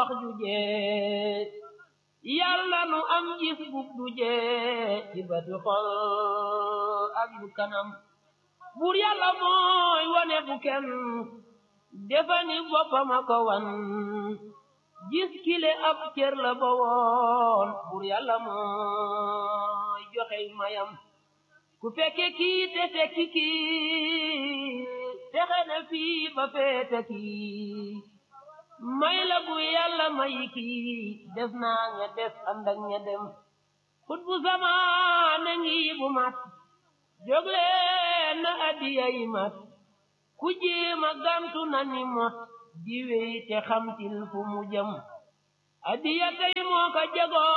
wax ju jee yàlla nu am gis bug du jee ci bati xol ak bu kanam buur yàlla mooy wane bu kenn defani boppama ko wan gis kile ab cër la ba woon buur yàlla mooy joxey mayam ku fekke kii te fekki kii texe na fii ba feete kii may la bu yàlla may kii des naa ña des ànd ak ña dem xut bu zamaane ngi bu mat jógleen na addiya yi mat ku jéema gantu na ni mot di wey te xamtil fu mu jëm addiya tey moo ko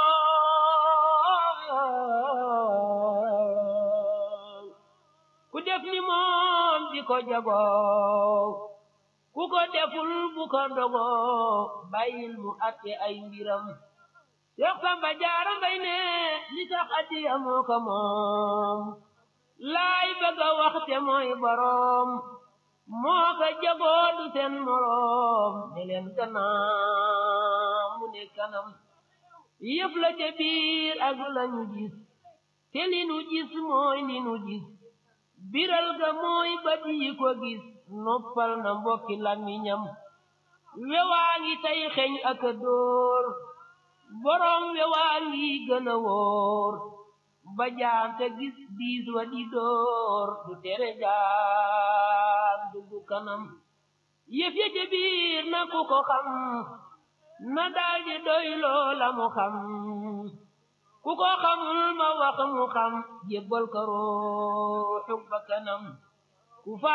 jagoo ku def ni moom di ko jagoo ku ko deful bu ko dogoo bàyyil mu atte ay mbiram Seex Samba Jaara Mbay ne li tax addiya moo ko moom laay bëgg a waxte mooy boroom moo ko jagoo du seen moroom ne leen gannaaw mu ne kanam yëf la ca biir ak lañu gis te li nu gis mooy li nu gis biral ga mooy bët yi ko gis noppal na mbokki làmmiñam wewaa ngi tey xeeñ ak a dóor boroom wewaa ngi gën a wóor ba jaam te gis diis wa di dóor du tere jaam dugg kanam yëf ya ca biir na ku ko xam na daldi doy loola mu xam ku ko xamul ma wax mu xam jébbal ko ruuxu ba kanam ku fa